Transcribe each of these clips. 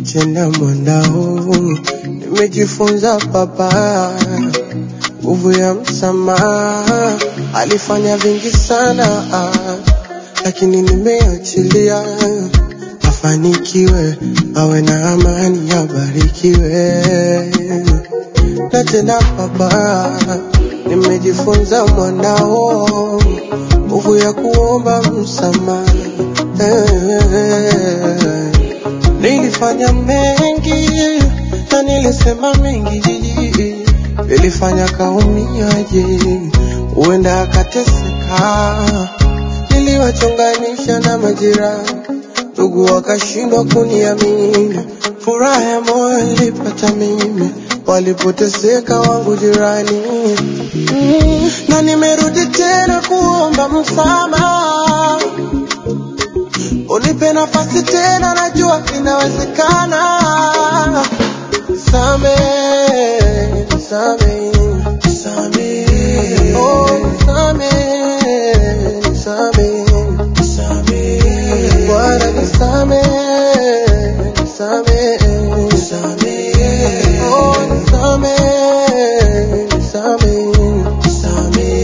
tena mwandao, nimejifunza baba nguvu ya msamaha. Alifanya vingi sana, lakini nimeachilia afanikiwe, awe na amani, abarikiwe. Na tena baba, nimejifunza mwanao nguvu ya kuomba msamaha. Nilifanya mengi na nilisema mengi, nilifanya kaumiaje, huenda akateseka. Niliwachonganisha na majirani, ndugu wakashindwa kuniamini. Furaha ya moyo nilipata mimi, walipoteseka wangu jirani. Mm, na nimerudi tena kuomba msamaha unipe nafasi tena, najua inawezekana. Same, same, same, oh, same, same, same, Bwana nisame, nisame, nisame, oh, nisame, nisame, nisame.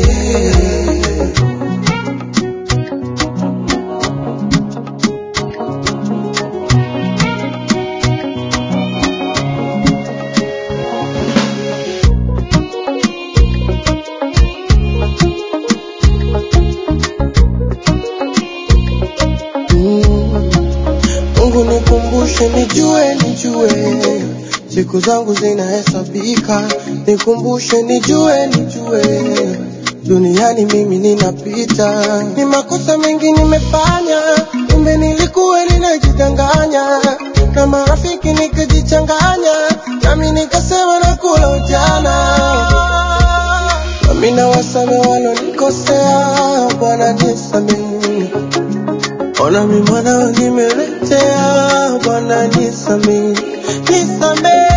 Mm. Mungu nikumbushe, nijue, nijue siku zangu zinahesabika, nikumbushe, nijue, nijue duniani mimi ninapita, ni makosa mengi nimefanya, kumbe nilikuwa ninajidanganya, na marafiki nikajichanganya, nami nikasema nakula ujana, nami nawasame walonikosea, Bwana nisamehe Ona mi mwanao nimeletea, Bwana nisamehe, nisamehe,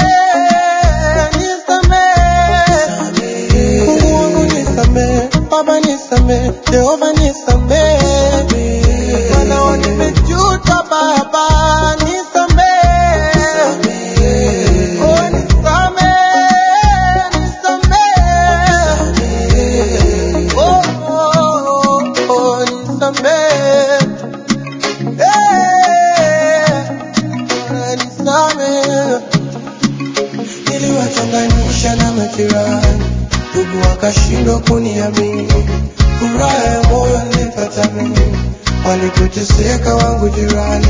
nisamehe, Mungu wangu nisamehe, Baba nisamehe, Jehova nisamehe, mwanao nimejuta, Baba nisamehe, oh nisamehe, nisamehe, oh, oh, oh, nisamehe. Nisamehe, niliwachonganisha na majirani, ndugu wakashindwa kuniamini. Furaha ya moyo nilipata mimi, walipoteseka wangu jirani.